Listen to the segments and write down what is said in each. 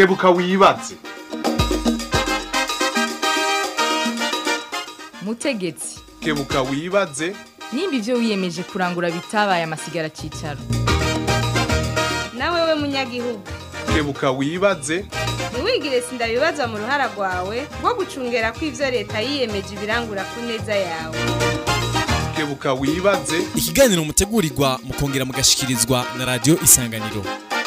kebuka wibaze mutegetsi kebuka wibaze nimba ibyo wiyemeje kurangura bitabaye amasigara cyicaro nawe we munyagihugu kebuka wibaze ntiwigire sindabibaza mu ruhara rwawe rwo gucungera ko ibyo leta yiyemeje ibirangura ku neza yawe kebuka wibaze ikiganiro mutegurirwa mukongera mugashikirizwa na radiyo isanganiro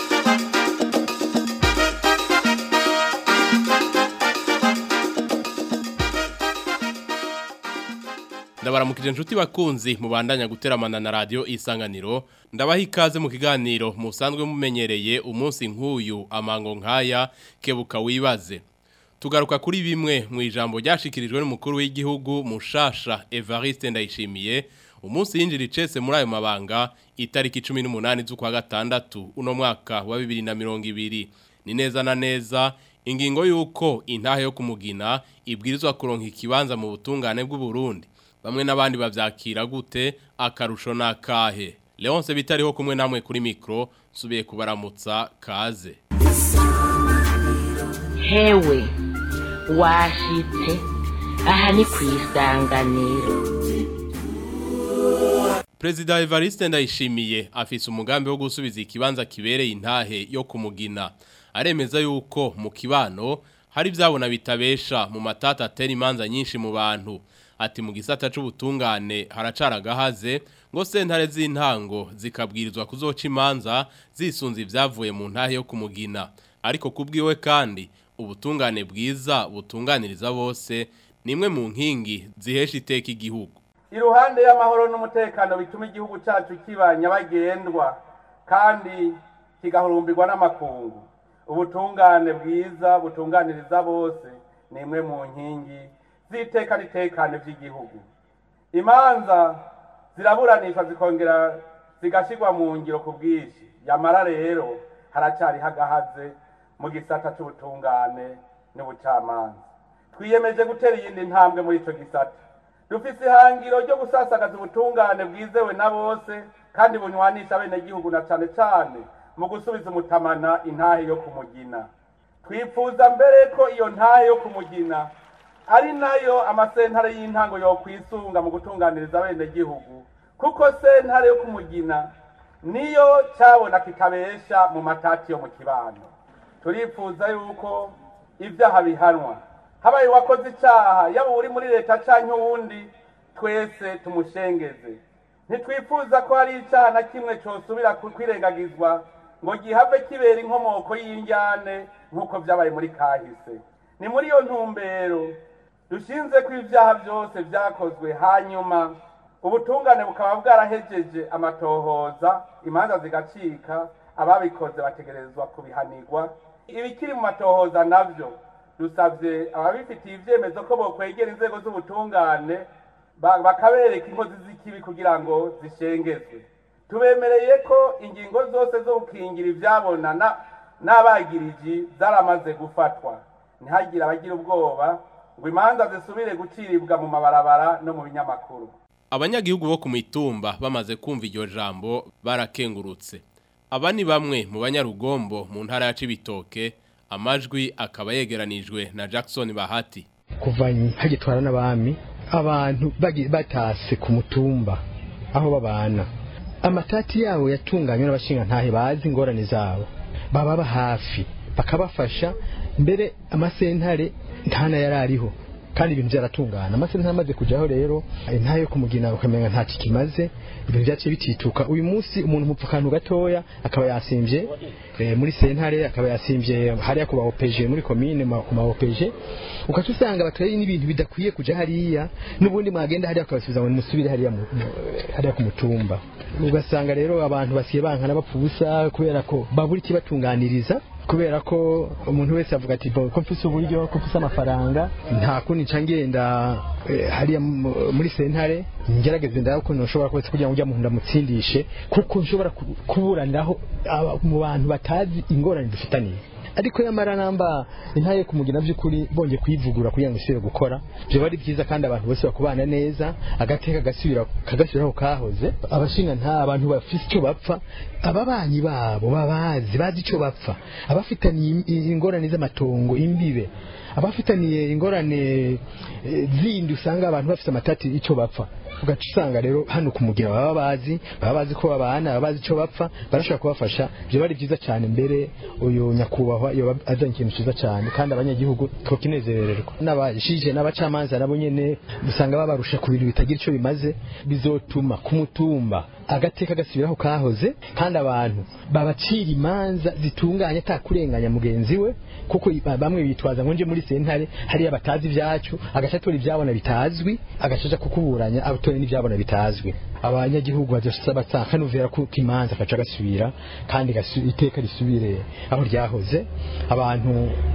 ndabaramukije inshuti bakunzi mubandanya guteramana na radiyo isanganiro ndabaha ikaze mu kiganiro musanzwe mumenyereye umunsi nk'uyu amango nk'aya kebuka wibaze tugaruka kuri bimwe mu ijambo ryashikirijwe n'umukuru w'igihugu mushasha evariste ndayishimiye umunsi yinjira icese muri ayo mabanga itariki cumi n'umunani z'ukwa gatandatu uno mwaka wa bibiri na mirongo ibiri ni neza na neza ingingo y'uko intahe yo kumugina ibwirizwa kuronka ikibanza mu butungane bw'uburundi bamwe n'abandi bavyakira gute akarusho nakahe Leonce bitariho kumwe namwe kuri mikro subiye kubaramutsa kaze hewe washitse aha ni ku isanganiro Prezida Evariste Ndayishimiye afise umugambi wo gusubiza ikibanza kibereye intahe yo kumugina aremeza yuko mu kibano hari byabona bitabesha mu matata atera imanza nyinshi mu bantu ati mu gisata c'ubutungane haracara gahaze ngo sentare z'intango zikabwirizwa kuzoca imanza zisunze ivyavuye mu ntahe yo kumugina ariko kubwiwe kandi ubutungane bwiza butunganiriza bose nimwe mu nkingi zihesha iteka igihugu iruhande y'amahoro n'umutekano bituma igihugu cyacu kiba nyabagendwa kandi kigahurumbirwa n'amakungu ubutungane bwiza butunganiriza bose ni imwe mu nkingi z'iteka n'itekane by'igihugu imanza ziraburanishwa zikongera zigashyirwa mu ngiro ku bwinshi yamara rero haracyari hagahaze mu gisata cy'ubutungane n'ubucamanza twiyemeje gutera iyindi ntambwe muri icyo gisata dufise ihangiro ryo gusasagaza ubutungane bwizewe na bose kandi bunywanisha abenegihugu na cane cane mu gusubiza umutamana intahe yo kumugina twifuza mbere ko iyo ntahe yo kumugina ari nayo amasentare y'intango yokwisunga mu gutunganiriza abenegihugu kuko sentare yo kumugina niyo cyabona kitabesha mu matati yo mu kibano turifuza yuko ibyaha bihanwa habaye uwakoze icyaha yaba uri muri leta cyangwa uwundi twese tumushengeze ntitwifuza ko hari icyaha na kimwe cyosubira kwirengagizwa ngo gihave kibera inkomoko y'injyane nk'uko byabaye muri kahise ni muri iyo ntumbero dushinze ko ibyaha byose byakozwe hanyuma ubutungane bukaba bwarahejeje amatohoza imanza zigacika ababikoze bategerezwa kubihanirwa ibikiri mu matohoza nabyo dusabye ababifitiye ibyemezo ko bokwegera inzego z'ubutungane bakabereka inkozi z'ikibi kugira ngo zishengezwe tubemereye ko ingingo zose zo gukingira ibyabona n'abagiriji zaramaze gufatwa ntihagire abagira ubwoba ngo imanza zisubire guciribwa mu mabarabara no mu binyamakuru abanyagihugu bo ku mitumba bamaze kumva iryo jambo barakengurutse aba ni bamwe mu banyarugombo mu ntara ya Cibitoke amajwi akaba yegeranijwe na Jackson Bahati kuva hagitwara n'abami abantu batase ku mutumba aho babana amatati yabo yatunganywe n'abashinga ntahe bazi ingorane zabo baba hafi bakabafasha mbere amasentare ntana yari ariho kandi ibintu byaratungana amasentare amaze kujyaho rero ntayo yo kumugina ukamenya nta kimaze ibintu byaciye bitituka uyu munsi umuntu mupfa akantu gatoya akaba yasimbye muri sentare akaba yasimbye hariya ku ba opeje muri komine ku ma opeje ukaca usanga batwaye n'ibintu bidakwiye kujya hariya n'ubundi mwagenda hariya ukabasubiza ngo musubire hariya hariya ku mutumba ugasanga rero abantu basiye bankana bapfa ubusa kubera ko babura ikibatunganiriza kubera ko umuntu wese avuga ati ko mfise uburyo ko mfise amafaranga nta kundi nca ngenda hariya muri sentare ngerageze ndaho ko nshobora kose kugira ngo ujya muntu ndamutsindishe kuko nshobora kuburaniraho mu bantu batazi ingorane dufitaniye ariko yamara namba intaye kumugina by'ukuri bonge kwivugura kugira ngo isubire gukora byo bari byiza kandi abantu bose bakubana neza agateka gasubira kagasubiraho kahoze abashinga nta abantu bafite icyo bapfa ababanyi babo babazi bazi icyo bapfa abafitaniye ingorane z'amatongo imbibe abafitaniye ingorane eh, zindi usanga abantu bafite amatati icyo bapfa ugaca usanga rero hano kumugira baba bazi baba bazi ko babana baba bazi icyo bapfa barashobora kubafasha byo bari byiza cyane mbere uyu nyakubahwa yoba azanye ikintu cyiza cyane kandi abanyagihugu tukinezererwa n'abashije n'abacamanza nabo nyene usanga babarusha ku bintu bitagira icyo bimaze bizotuma ku mutumba agateka gasubiraho kahoze kandi abantu babacira imanza zitunganye atakurenganya mugenzi we kuko i- bamwe bitwaza ngo nje muri sentare hariya batazi ibyacu agaca atora ibyabona bitazwi agacaja kukuburanya atora n'ibyabona bitazwi abanyagihugu badasaba kanuvera ko imanza agaca gasubira kandi gasu- iteka risubire aho ryahoze abantu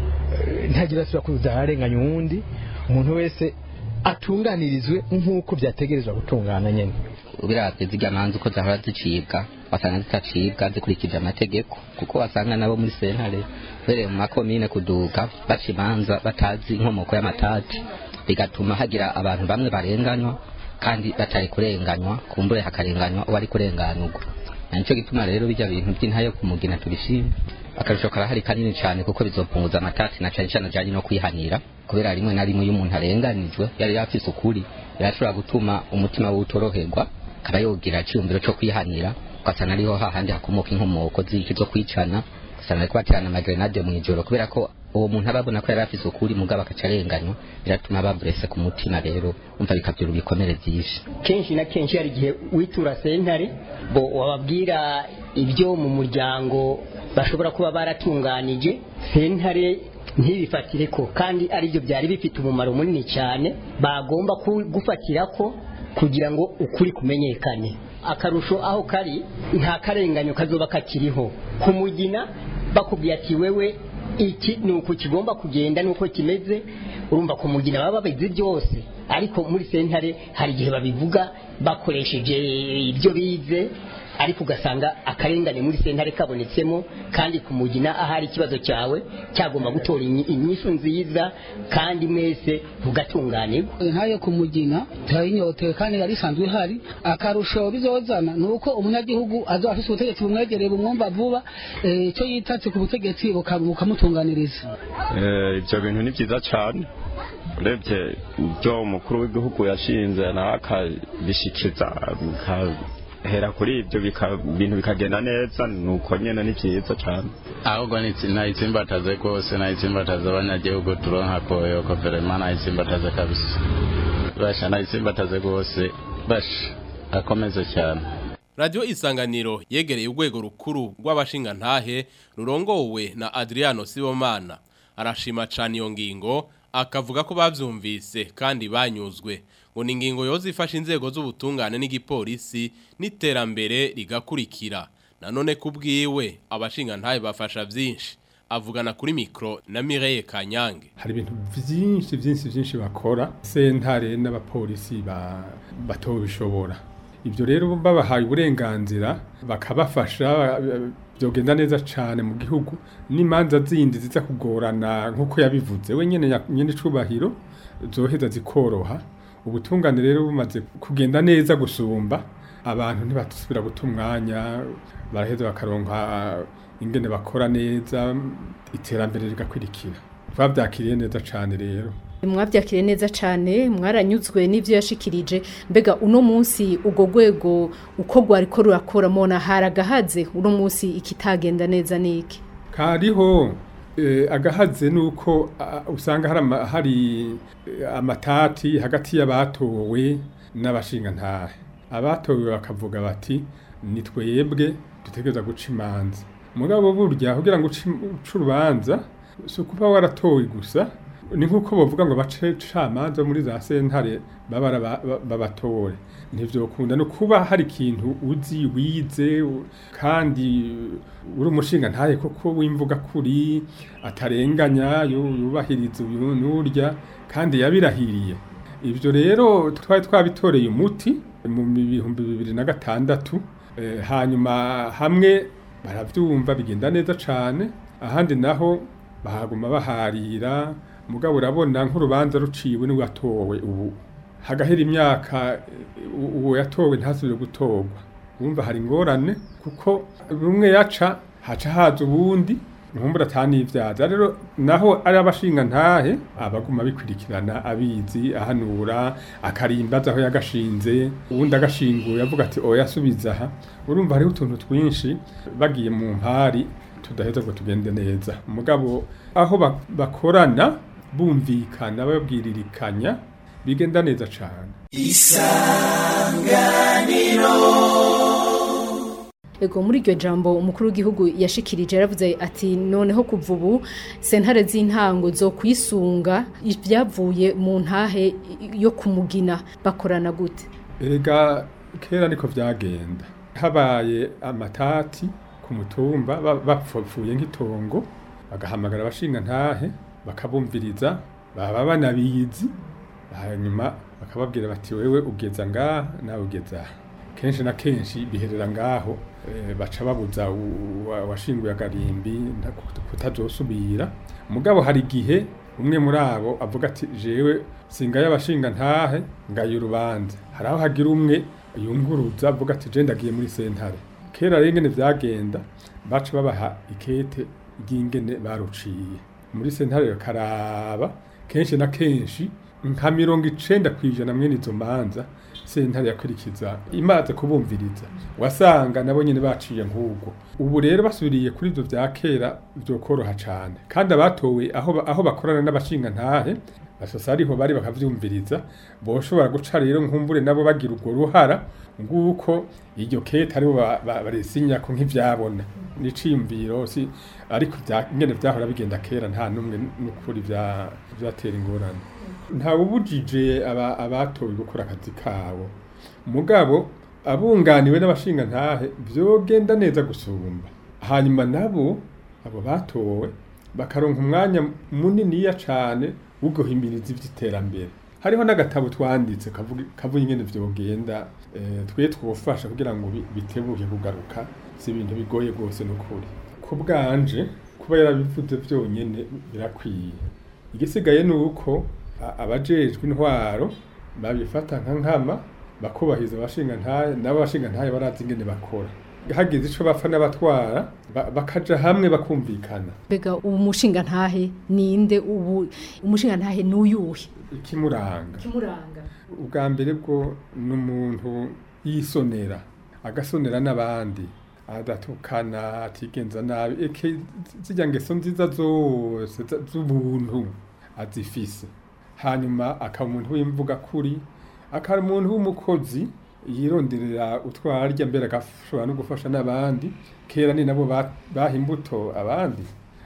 eh, ntagira asubira kuza ararenganya uwundi umuntu wese atunganirizwe nk'uko byategerezwa gutungana nyene biravye zirya manza uko zahora zicibwa wasanga zitacibwa zikurikije amategeko kuko wasanga nabo muri sentare uhereye mu makomine kuduga baca imanza batazi inkomoko y'amatati bigatuma hagira abantu bamwe barenganywa kandi batari kurenganywa kumbure hakarenganywa uwari kurenganurwa na nico gituma rero bijya bintu by'intayo kumugina tubishima akarusho karahari kanini cyane kuko bizopunguza amatati na cyane cyane ajyanye no kwihanira kubera rimwe na rimwe iyo umuntu arenganijwe yari yafise ukuri yarashobora gutuma umutima we utoroherwa akaba yogira icyumviro cyo kwihanira ugasanga ariho hahandi hakomoka inkomoko z'iki zo kwicana ugasanga ariko baterana amagrenade mu ijoro kubera ko uwo muntu aba abona ko yari afise ukuri mugabo agaca arenganywa biratuma baburese ku mutima rero umva bikabyura ibikomere byinshi kenshi na kenshi hari igihe witura sentare bo wababwira ibyo mu muryango bashobora kuba baratunganije sentare ntibifatire ko kandi aribyo byari bifite umumaro munini cyane bagomba ku- gufatira ko kugira ngo ukuri kumenyekane akarusho aho kari nta karenganyo kazoba kakiriho kumugina bakubwiye ati wewe iki ni uku kigomba kugenda nuko kimeze urumva kumugina baba babizi byose ariko muri sentare hari igihe babivuga bakoresheje ibyo bize ariko ugasanga akarengane muri sentare kabonetsemo kandi kumugina ahari ikibazo cyawe cyagomba gutora inyi- inyishu nziza kandi mwese mugatunganirwa ntayo kumugina turayinyotewe kandi yari isanzwe ihari akarusho bizozana ni uko umunyagihugu azoba afise ubutegetsi bumwegereye bumwumva vuba eh, icyo yitatse ku butegetsi buka- bukamutunganiriza Eh, ibyo bintu ni byiza cyane urebye ibyo umukuru w'igihugu yashinze nawe akabishikiza bikahera kuri ibyo bika- ibintu bikagenda neza ni uko nyine ni byiza cyane ahubwo nitsi- nayitsimbataze rwose nayitsimbataze abanyagihugu turonka koyo koverema nayitsimbataze kabisa basha nayitsimbataze rwose basha akomeze cyane Radio Isanganiro yegereye urwego rukuru rw'abashingantahe rurongowe na Adriano Sibomana arashima cyane iyo ngingo akavuga ko bavyumvise kandi banyuzwe ngo ni ingingo yoza ifasha inzego z'ubutungane n'igipolisi n'iterambere rigakurikira nanone kubwiwe abashingantahe bafasha vyinshi avugana kuri mikro na Mireille Kanyange hari ibintu byinshi byinshi byinshi bakora sentare n'abapolisi ba batobishobora ibyo rero babahaye uburenganzira bakabafasha eh, byogenda neza cyane mu gihugu n'imanza zindi ziza kugorana nk'uko yabivuze we nyene ya- nyene icubahiro zoheza zikoroha ubutungane rero bumaze kugenda neza gusumba abantu ntibatusubira guta umwanya baraheza bakaronka ingene bakora neza iterambere rigakurikira twabyakiriye neza cyane rero mwabyakiriye neza cyane mwaranyuzwe n'ibyo yashikirije mbega uno munsi urwo rwego uko rwari ko rurakora mona haragahaze uno munsi ikitagenda neza niki kariho eh, agahaze nuko ah, usanga hari ama- hari eh, amatati hagati y'abatowe n'abashingantahe abatowe bakavuga bati ni twebwe dutegereza guca imanza mugabo burya kugira ngo uce uce urubanza si ukuba waratowe gusa ni nk'uko bavuga ngo bace camanza muri za sentare baba ari aba- ba- babatore ntivyokunda no kuba hari ikintu uzi wize u- kandi uri umushinga ntaye koko wimvuga kuri atarenganya yu- yubahiriza uyu n'urya kandi yabirahiriye ibyo rero twari twabitoreye umuti mu bihumbi bibiri na gatandatu eh, hanyuma hamwe baravyumva bigenda neza cane ahandi naho bahaguma baharira mugabo urabona nk'urubanza ruciwe ni watowe ubu hagahera imyaka u- uwo yatowe ntasubire gutorwa urumva hari ingorane kuko rumwe yaca haca haza ubundi nkumbura atanivyaza rero naho ari abashinga ntahe abaguma bikurikirana abizi ahanura akarimbaza aho yagashinze uwundi agashinguye avuga ati oya subiza aha urumva hariho utuntu twinshi bagiye mu mpari tudaheza ngo tugende neza mugabo aho ba- bakorana bumvikana babwiririkanya bigenda neza cane Ego muri iryo jambo umukuru w'igihugu yashikirije yaravuze ati noneho kuva ubu sentare z'intango zo kwisunga ibyavuye mu ntahe yo kumugina bakorana gute Erega kera niko vyagenda habaye amatati ku mutumba ba- bapfuye nk'itongo bagahamagara abashinga ntahe bakabumviriza baba banabizi hanyuma bakababwira bati wewe ugeza ngaha nawe ugeza aha kenshi na kenshi biherera ngaho eh, baca babuza u- uwa- uwashinguye agarimbi nta- kut- kutazosubira mugabo hari igihe umwe muri abo avuga ati jewe singaye abashinga ntahe ngaye urubanza hari aho hagira umwe yunguruza avuga ati je ndagiye muri sentare kera rero ingene vyagenda baca babaha ikete ry'ingene baruciye muri sentare karaba kenshi na kenshi nka mirongo icenda kw'ijana mwene izo manza sentare yakurikiza imaze kubumviriza wasanga nabo nyene baciye nk'ubwo ubu rero basubiriye kuri ivyo vya kera vyokoroha cane kandi abatowe aho, ba- aho bakorana n'abashinga ntahe basosa ariho bari bakavyumviriza boshobora guca rero nkumbure nabo bagira urwo ruhara nguko iryo kete aribo ba- ba- barisinyako nk'ivyabona niciyumviro si ariko vya- ingene vyahora bigenda kera nta numwe n'ukuri vya- vyatera ingorane ntawubujije aba- abatowe gukora akazi kabo mugabo abunganiwe n'abashinga ntahe vyogenda neza gusumba hanyuma nabo abo batowe bakaronka umwanya muniniya cane wo guhimiriza ivy'iterambere hariho n'agatabo twanditse kavuga kavuga ingene vyogenda eh, twe twofasha kugira ngo bi- bitebuke kugaruka si ibintu bigoye rwose n'ukuri ku bwanje kuba yarabivuze vyonyene birakwiye igisigaye ni uko a- abajejwe intwaro babifata nka nkama bakubahiriza abashinga ntahe nabo abashinga ntahe barazi ingene bakora hagize ico bapfa n'abatwara ba- bakaja hamwe bakumvikana Bega ubu mushinga ntahe ninde ubu umushinga ntahe nuyuhe ikimuranga kimuranga ubwa mbere bwo ni umuntu yisonera agasonera n'abandi adatukana atigenza nabi eke zijya ngeso nziza zose za- z'ubuntu azifise hanyuma akaba umuntu w'imvuga kuri akaba umuntu w'umukozi yironderera utwarya mbere agashobora no gufasha n'abandi kera ni nabo ba- baha imbuto abandi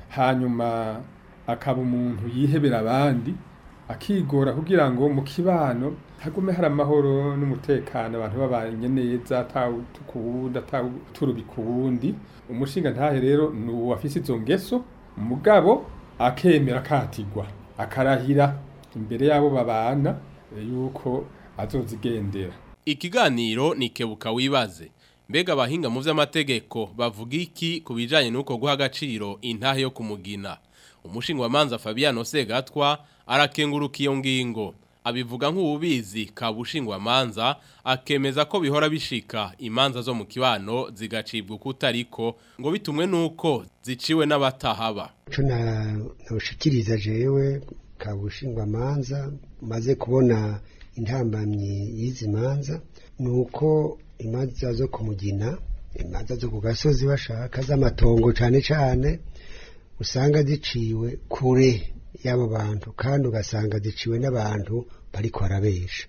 hanyuma akaba umuntu yihebera abandi akigora kugira ngo mu kibano hagume hari amahoro n'umutekano abantu babanye neza atawutuka uwundi atawuturubika uwundi umushinga ntahe rero ni uwafise izo ngeso mugabo akemera akatigwa akarahira imbere y'abo babana eh, yuko azozigendera Ikiganiro ni kebuka wibaze. Mbega abahinga mu vy'amategeko bavuga iki ku bijanye n'uko guha agaciro intahe yo kumugina. Umushingwamanza Fabiano Segatwa arakenguruka iyo ngingo. Abivuga nk'ububizi ka bushingwamanza akemeza ko bihora bishika imanza zo mu kibano zigacibwa kutariko ngo bitumwe nuko ziciwe n'abatahaba. ico na- nawushikiriza jewe kabushingwamanza maze kubona intambamyi y'izi manza ni uko imanza zo kumugina imanza zo ku gasozi bashaka z'amatongo cane cane usanga ziciwe kure y'abo bantu kandi ugasanga ziciwe n'abantu bariko barabesha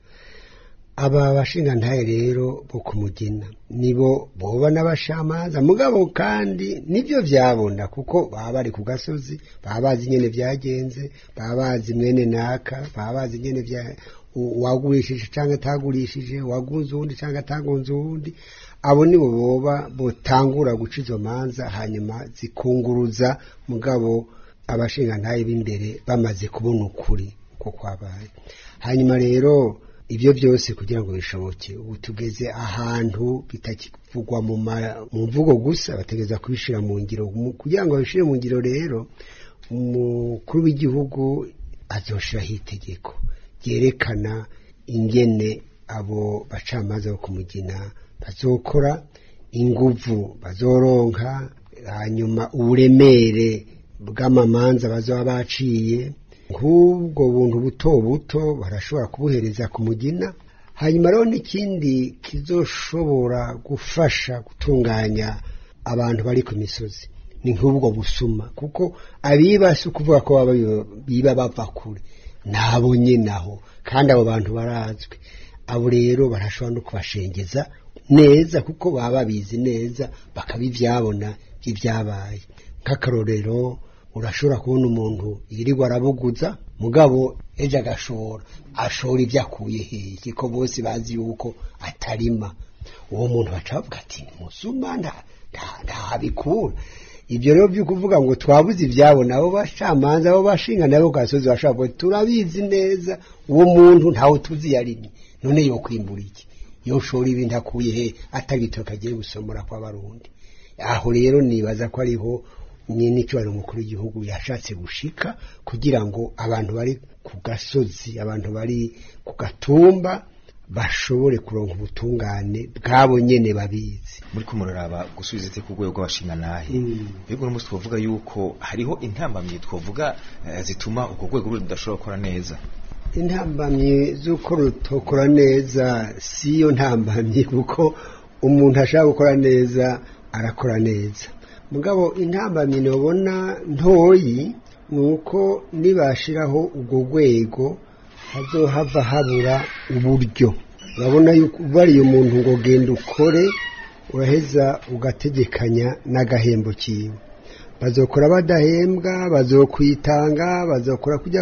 aba bashingantahe rero bo kumugina nibo boba n'abashamanza mugabo kandi nibyo vyabona kuko baba bari ku gasozi baba bazi nyene vyagenze baba bazi mwene naka baba bazi nyene vya u- uwagurishije canke atagurishije uwagunze uwundi canke atagunze uwundi abo nibo boba botangura guca izo manza hanyuma zikunguruza mugabo abashingantahe b'imbere bamaze kubona ukuri ko kwabaye hanyuma rero ibyo byose kugira ngo bishoboke ubu tugeze ahantu bitakivugwa mu ma- mu mvugo gusa bategereza kubishyira mu ngiro Mu- kugira ngo babishyire mu ngiro rero umukuru w'igihugu azoshiraho itegeko ryerekana ingene abo bacamanza bo kumugina bazokora inguvu bazoronka hanyuma uburemere bw'amamanza bazoba baciye nk'ubwo buntu buto buto barashobora kubuhereza ku mugina hanyuma rero n'ikindi kizoshobora gufasha gutunganya abantu bari ku misozi ni nk'ubwo busuma kuko abiba si ukuvuga ko baba biba bava kure nabo nyine aho kandi abo bantu barazwi abo rero barashobora no kubashengeza neza kuko baba babizi neza bakabivyabona by'ibyabaye nk'akarorero urashobora kubona umuntu yirirwa arabuguza mugabo ejo agashora ashora ibyo akuye hehe ko bose bazi yuko atarima uwo muntu baca bavuga ati ni musuma nta- nta- ntabikura ibyo rero byo kuvuga ngo twabuze ibyabo nabo bacamanza abo bashinga nabo ku gasozi bashobora kuvuga turabizi neza uwo muntu ntawe tuzi yarimye none yokwimbura iki yoshora ibintu akuye he atagitoka agiye gusomora kw'abarundi aho rero nibaza ko ariho nyine icyubahiro umukuru w'igihugu yashatse gushika kugira ngo abantu bari ku gasozi abantu bari ku gatumba bashobore kuronka ubutungane bwabo nyene babizi muri ko muraraba gusubiza ite ku rwego rw'abashingantahe mbega uno munsi twavuga yuko hariho intambamyi twavuga eh, zituma urwo rwego rudashobora gukora neza intambamyi z'uko rutokora neza si yo ntambamyi kuko umuntu ashaka gukora neza arakora neza mugabo intambamyi nobona ntoyi ni uko nibashiraho urwo rwego hazohava habura uburyo urabona yuko ubariye umuntu ngo genda ukore uraheza ugategekanya n'agahembo kiwe bazokora badahembwa bazokwitanga bazokora kujya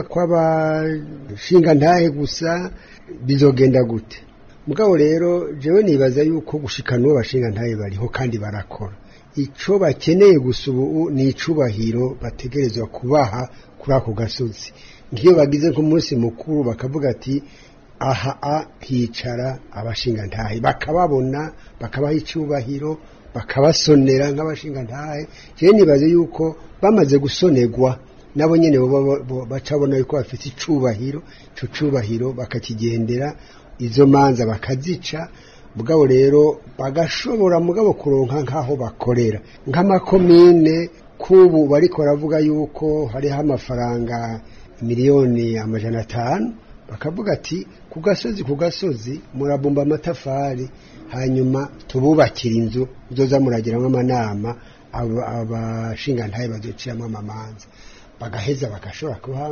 kw'abashinga ntahe gusa bizogenda gute mugabo rero jewe nibaza yuko gushikana uwo bashinga ntahe bariho kandi barakora ico bakeneye gusa ubu ni icubahiro bategerezwa kubaha kuri ako gasozi nk'iyo bagize nk'umunsi mukuru bakavuga ati aha a hicara abashinga ntahe bakababona bakabaha icubahiro bakabasonera nk'abashinga ntahe jewe nibaze yuko bamaze gusonerwa nabo nyene bo- bo- bo- bacabona yuko bafite icubahiro ico cubahiro bakakigendera izo manza bakazica mugabo rero bagashobora mugabo kuronka nk'aho bakorera nk'amakomine k'ubu bariko baravuga yuko hariho amafaranga miliyoni amajana atanu bakavuga ati ku gasozi ku gasozi murabumba amatafari hanyuma tububakira inzu uzoza muragiramo amanama aba- abashingantahe bazociramo amamanza bagaheza bagashobora kuha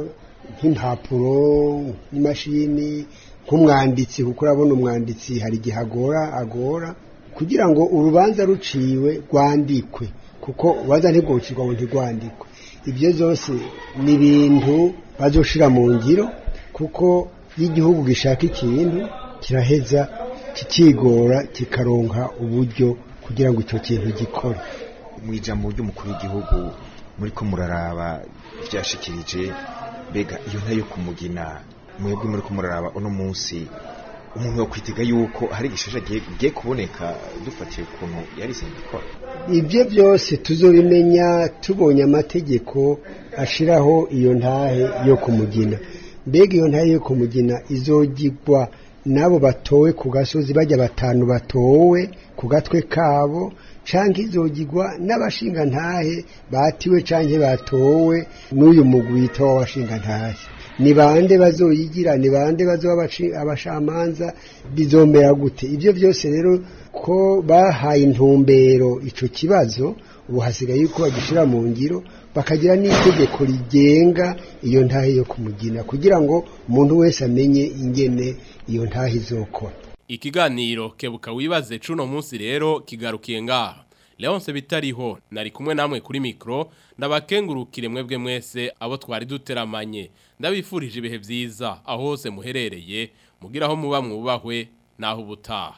nk'impapuro n'imashini nk'umwanditsi kuko urabona umwanditsi hari igihe agora agora kugira ngo urubanza ruciwe rwandikwe kuko urubanza ntirwocirwa ngo ntirwandikwe ibyo byose ni ibintu bazoshira mu ngiro kuko iyo igihugu gishaka ikintu kiraheza kikigora kikaronka uburyo kugira ngo icyo kintu gikore mu ijambo ry'umukuru w'igihugu muri ko muraraba byashikirije mbega iyo ntayo kumugina mwebwe muri ko muraraba uno munsi umuntu yokwitega yuko hari igishasha giye kuboneka dufatiye ukuntu yari isanzwe ikora ibyo byose tuzobimenya tubonye amategeko ashiraho iyo ntahe yo kumugina mbega iyo ntahe yo kumugina izogirwa n'abo batowe ku gasozi bajya batanu batowe ku gatwe kabo canke izogirwa n'abashinga ntahe batiwe canke batowe n'uyu mugwi wita w'abashinga ntahe ni bande bazoyigira ni bande bazoba abaci- abashamanza bizomera gute ibyo byose rero ko bahaye intumbero ico kibazo ubu hasigaye yuko bagishira mu ngiro bakagira n'itegeko rigenga iyo ntahe yo kumugina kugira ngo umuntu wese amenye ingene iyo ntahe izokora Ikiganiro kebuka wibaze cuno munsi rero kigarukiye ngaha. Leonce bitariho nari kumwe namwe kuri mikro ndabakengurukire mwebwe mwese abo twari duteramanye. Ndabifurije ibihe vyiza aho hose muherereye mugira aho muba mwubahwe naho ubutaha.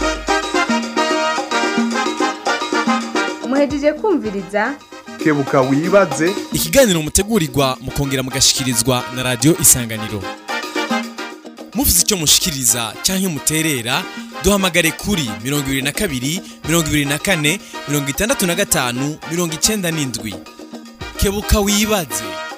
muhejeje kumviriza kebuka wibaze ikiganiro mutegurirwa mukongera mugashikirizwa na radio isanganiro mufite icyo mushikiriza cyangwa muterera duhamagare kuri mirongo ibiri na kabiri mirongo ibiri na kane mirongo itandatu na gatanu mirongo icyenda n'indwi kebuka wibaze